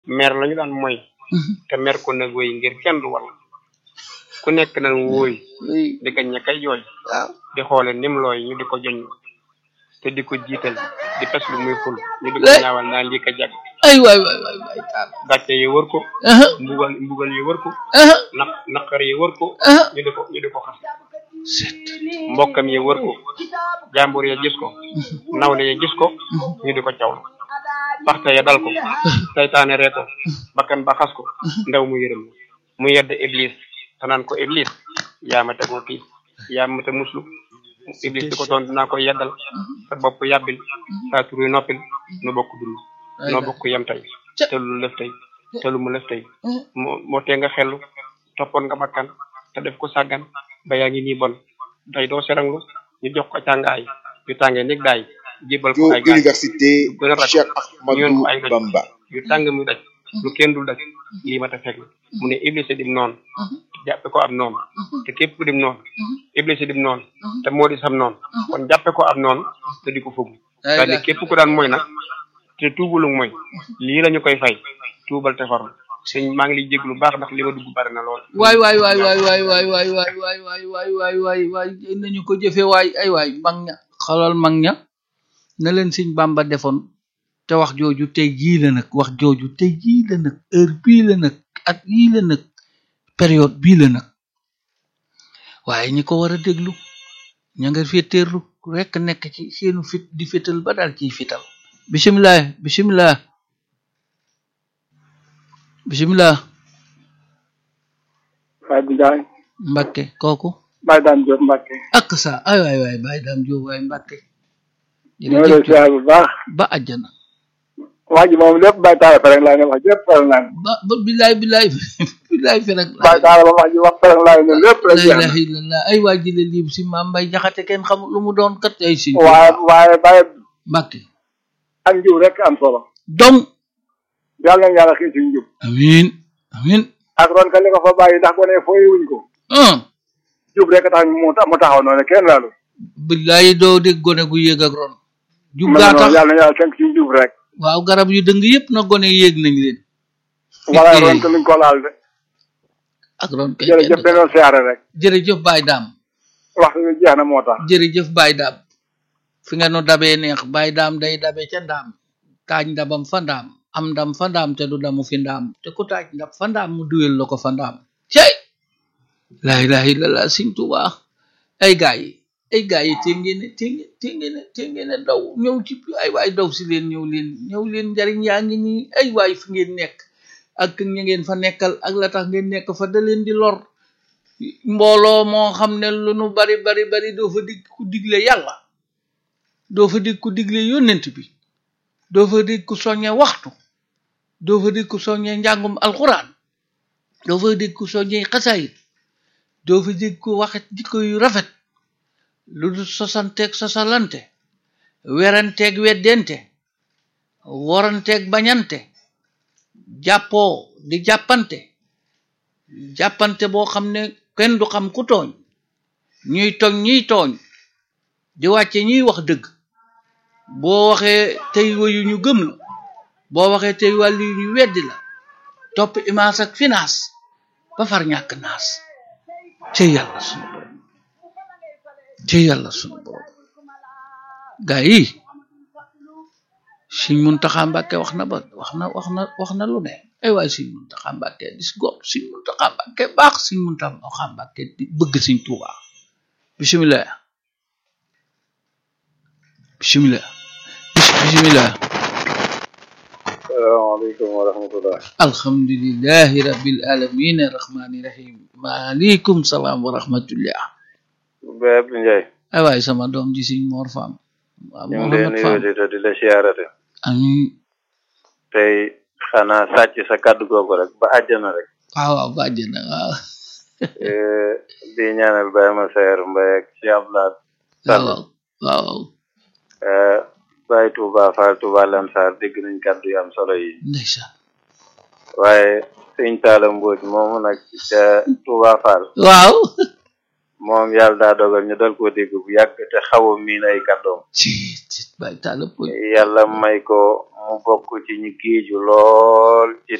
mer lañu daan mooy te mer ko nag wéy ngir kenn du wal ku nekk nan wóoy di ko ñakkay jooy waaw di xoole nim looy ñu di ko joñ te di ko jiital di pes lu muy ful ñu di ko Eh. ñaawal naan lii ko jag ay waay waay waay waay taal gàcce yi wër ko aha mbugal mbugal yi wër ko aha naq naqar yi wër ko aha ñu di ko ñu di ko xas set mbokkam yi wër ko jàmbur ya gis ko nawle ya gis ko ñu di ko cawlu paxte ya dal ko saytaane ree ko bakkan ba xas ko ndaw mu yërëm mu yedd iblis te naan ko iblis yaa ma tegoo kii yaa ma te muslu iblis di ko toon dinaa ko yeddal sa bopp yàbbil saa turu noppil nu bokk dund noo bokk yem tey te lu lëf tey te lu mu lëf tey moo moo tee nga xellu toppoon nga bakkan te def ko sàggan ba yaa ngi nii bon tey doo seranglu ñu jox ko càngaay yu tàngee nig daay jébal ko Radio ay gaay Université gën a ragal Cheikh ñu yoon ko Ahmadou ay doj Bamba. yu tàng muy daj lu kenn dul daj lii ma ta fekk mu ne iblis dim noonu jàppe ko ab noonu te képp ku dim noonu iblis dim noonu te moo di sam noonu kon jàppe ko ab noonu te di ko fugg Ay c'est-à-dire la. képp ku daan mooy nag te tuubalu mooy lii la ñu koy fay tuubal te faru sëñ maa ngi lay jéglu baax ndax li ma dugg bari na lool waay waay waay waay waay waay waay waay waay waay waay waay waay waay nañu ko jëfe waay ay waay mag ña xalal mag ña na leen Sëñ Bàmba defoon te wax jooju tey jii la nag wax jooju tey jii la nag heure bii la nag at yii la nag période bii la nag waaye ñi ko war a déglu ña nga féeteerlu rekk nekk ci seenu fit di fital ba daal ciy fital bisimilah bisimilah bisimilah Baye bi Ndiaye Mbakke kooku Baye Dame Diop Mbacke ak sa ay waay waay Baye Dame Diop waay Mbakke ñoo lay siyaar bu baax ba àjjana wax ji moom lépp Baye Talla Fereng laa ne wax lépp Fereng laa ne ba ba bilaay bilaay bilaay fi rek Baye Talla ba wax ji wax Fereng laa ne lépp la rek jeex ilaha illallah ay waa jile lii si maam mbay jaxate kenn xamul lu mu doon kat ay si na waaye waaye Baye Mbakke ak njub rek am solo donc yàlla na yàlla xëy ci njub amin amin ak ron ka li ko fa bàyyi ndax gone fooy wuñ ko ah jub rek tax mu ta- mu taxaw noonu kenn laalu bilaay doo dégg gone gu yéeg ak ron jub man gaa noonu tax yàlla na yàlla tënk ci njub rek waaw garab yu dëng yëpp na gone yéeg nañ leen wala ron ka luñ ko laal de ak ron kay jërëjëf kenn dañoo siyaare rek jërëjëf Baye Dame waxtu bi jeex na moo tax jërëjëf Baye Dame fi nga nu dabee neex Baye Dame day dabe ca ndaam taaj ndabam fa ndaam am ndam fa ndaam te du damu fi ndaam te ku taaj ndab fa ndaam mu duyel la ko fa ndaam cey laa ilaha illallah Sëñ Tuubaa ay gaa yi ay gaa yi te ngeen te ngeen te ngeen te ngeen daw ñëw ci ay waay daw si leen ñëw leen ñëw leen njariñ yaa ngi nii ay waay fi ngeen nekk ak ña ngeen fa nekkal ak la tax ngeen nekk fa da leen di lor mbooloo moo xam ne lu nu bari bari bari doo fa dig ku digle yàlla doo fa dig ku digle yónnent bi doo fa dig ku soññe waxtu doo fa dig ku soññe njàngum alxuraan doo fa dig ku soññe xasaayit doo fa dig ku waxet jikko yu rafet lu dul sosanteeg sosalante weranteeg weddente waranteeg bañante jàppoo di jàppante jàppante boo xam ne kenn du xam ku tooñ ñuy tooñ ñuy tooñ di wàcce ñuy wax dëgg boo waxee tey wayu ñu gëm la boo waxee tey wàllu yu ñu weddi la topp image ak finance ba far ñàkk naas ci yàlla sunu borom ci yàlla sunu borom gaa yi Sëñ Muntaxa Mbàkke wax na ba wax na wax na wax na lu ne ay waay Sëñ Muntaxa Mbàkke dis góor Sëñ Muntaxa Mbàkke baax Sëñ Muntaxa Mbàkke di bëgg Sëñ Tuubaa bisimilah bisimilah bis bisimilah salaamaaleykum wa rahmatullah alhamdulillahi rabbil alamin arrahmani rahim maaleykum salaam wa rahmatullah Baye Abdou Ndiaye ay waay sama doom ji Sëñ Mor Fam waaw ñu ngi lay Mohamed Fam nuyu te di la siyaarate amin tey xanaa sàcc sa kàddu googu rek ba àjjana rek waaw waaw bàjjana waaw Eh, di ñaanal Baye ma seer Mbaye ak Cheikh Abdoulaye Sall waaw waaw Eh, Baye Touba Fall Touba Lansar dégg nañ kàddu yu am solo yi ndeysaan waaye sëñ Talla Mbodj moomu nag ca Touba Fall waaw moom yàlla daa dogal ñu dal koo dégg bu yàgg te xaw a miin ay kàddoom ci ci bàyyi taala poy yàlla may ko mu bokk ci ñi géeju lool ci